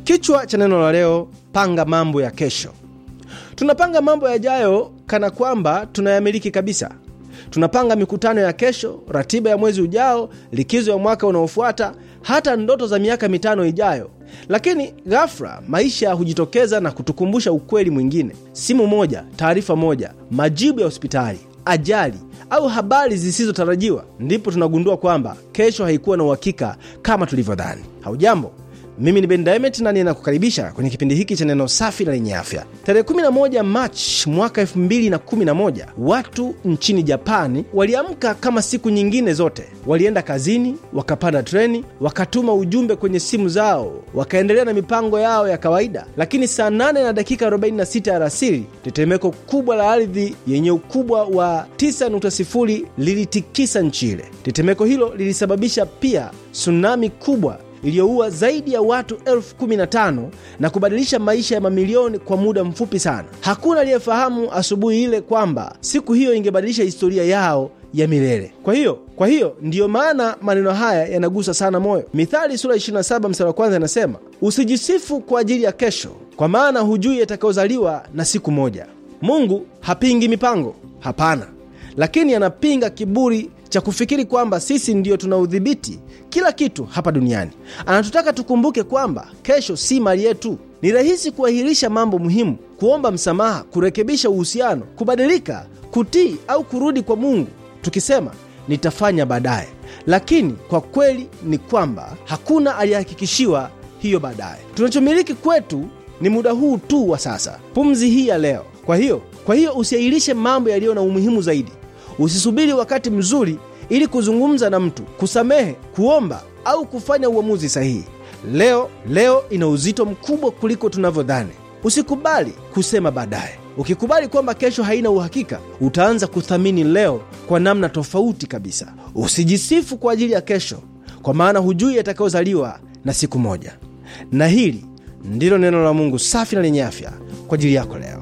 Kichwa cha neno la leo, panga mambo ya kesho. Tunapanga mambo yajayo kana kwamba tunayamiliki kabisa. Tunapanga mikutano ya kesho, ratiba ya mwezi ujao, likizo ya mwaka unaofuata, hata ndoto za miaka mitano ijayo. Lakini ghafla maisha hujitokeza na kutukumbusha ukweli mwingine: simu moja, taarifa moja, majibu ya hospitali, ajali au habari zisizotarajiwa, ndipo tunagundua kwamba kesho haikuwa na uhakika kama tulivyodhani. Haujambo, mimi ni Ben Diamond na ninakukaribisha kwenye kipindi hiki cha neno safi na lenye afya. Tarehe 11 Machi mwaka 2011 watu nchini Japani waliamka kama siku nyingine zote. Walienda kazini, wakapanda treni, wakatuma ujumbe kwenye simu zao, wakaendelea na mipango yao ya kawaida. Lakini saa 8 na dakika 46 alasiri, tetemeko kubwa la ardhi yenye ukubwa wa 9.0 lilitikisa nchi ile. Tetemeko hilo lilisababisha pia tsunami kubwa iliyoua zaidi ya watu elfu kumi na tano na kubadilisha maisha ya mamilioni kwa muda mfupi sana. Hakuna aliyefahamu asubuhi ile kwamba siku hiyo ingebadilisha historia yao ya milele. Kwa hiyo kwa hiyo ndiyo maana maneno haya yanagusa sana moyo. Mithali sura 27 mstari wa kwanza inasema, usijisifu kwa ajili ya kesho, kwa maana hujui yatakayozaliwa na siku moja. Mungu hapingi mipango, hapana, lakini anapinga kiburi cha kufikiri kwamba sisi ndiyo tuna udhibiti kila kitu hapa duniani. Anatutaka tukumbuke kwamba kesho si mali yetu. Ni rahisi kuahirisha mambo muhimu, kuomba msamaha, kurekebisha uhusiano, kubadilika, kutii au kurudi kwa Mungu tukisema nitafanya baadaye, lakini kwa kweli ni kwamba hakuna aliyehakikishiwa hiyo baadaye. Tunachomiliki kwetu ni muda huu tu wa sasa, pumzi hii ya leo. Kwa hiyo kwa hiyo usiahirishe mambo yaliyo na umuhimu zaidi. Usisubiri wakati mzuri ili kuzungumza na mtu, kusamehe, kuomba au kufanya uamuzi sahihi. Leo leo ina uzito mkubwa kuliko tunavyodhani. Usikubali kusema baadaye. Ukikubali kwamba kesho haina uhakika, utaanza kuthamini leo kwa namna tofauti kabisa. Usijisifu kwa ajili ya kesho, kwa maana hujui yatakayozaliwa na siku moja. Na hili ndilo neno la Mungu safi na lenye afya kwa ajili yako leo.